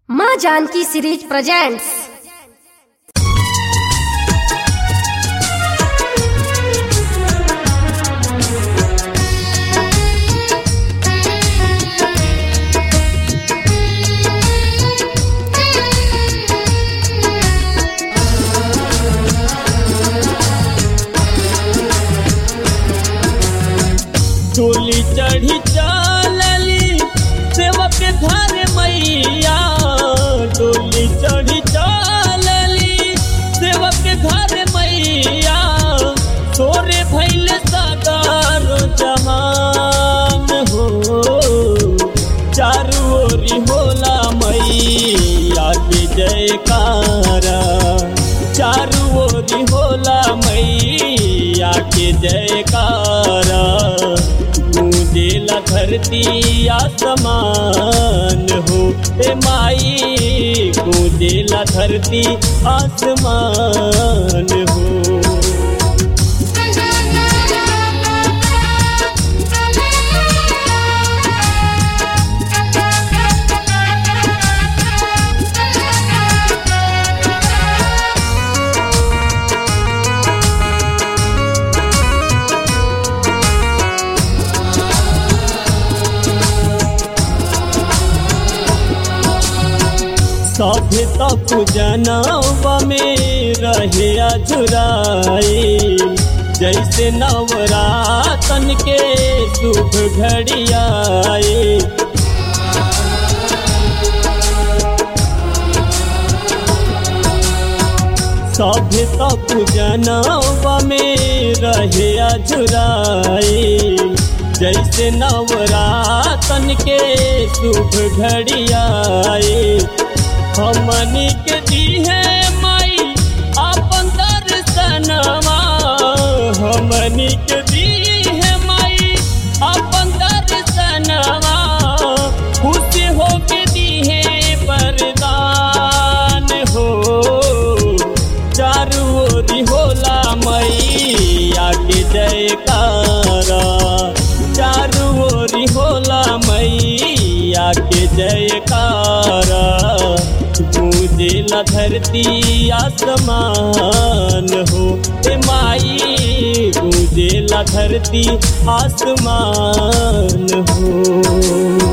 माँ Janaki series presents डोली चढ़ी चलली सेवक घर मैया डोली चढ़ी चलली सेवक घर मैया सोरे भैल सागर जहान हो चारू ओरी होला मैया के जयकारा चारू ओरी होला मैया के जयकारा गूंजेला धरती आसमान हो ए माई गूंजेला धरती आसमान हो सभे तप जनवा में रहे अजुराई जैसे नवरातन के शुभ घड़ियाए सभे तप जनवा में रहे अजुराई जैसे नवरातन के शुभ घड़ियाए हमनी के दीहे माई अपन दर्शनमा हमनी के दीहे माई अपन दर्शनमा खुश हो के दीहे वरदान हो चारू ओरी होला मैया के जयकारा चारू ओरी होला मैया के जयकारा गूंजेला धरती आसमान हो ए माई गूंजेला धरती आसमान हो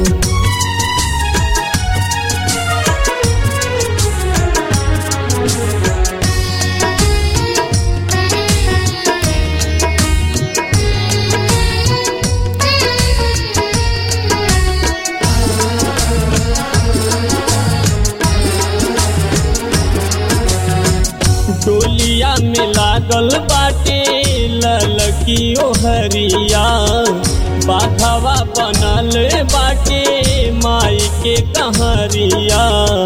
डोलिया में लागल बाटे ललकी ओहरिया बाघवा बनल बाटे माई के कहरिया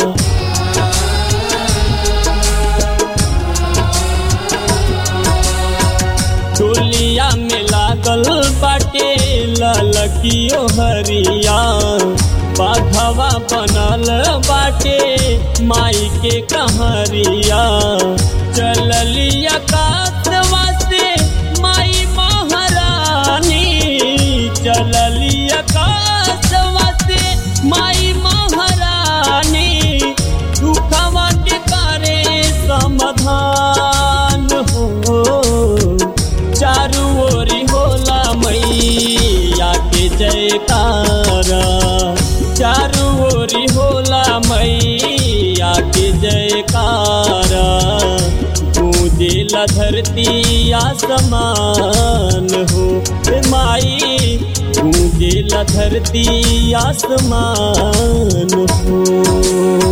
डोलिया में लागल बाटे ललकी ओहरिया बाघवा बनल बाटे माई के कहरिया चलली आकाशवा से माई महारानी चलली आकाशवा से माई महारानी दुखवा के करे समाधान हो चारू ओरी होला मैया के जयकारा चारू ओरी होला मैया के जयकारा गूंजेला धरती आसमान हो ए माई गूंजेला धरती आसमान हो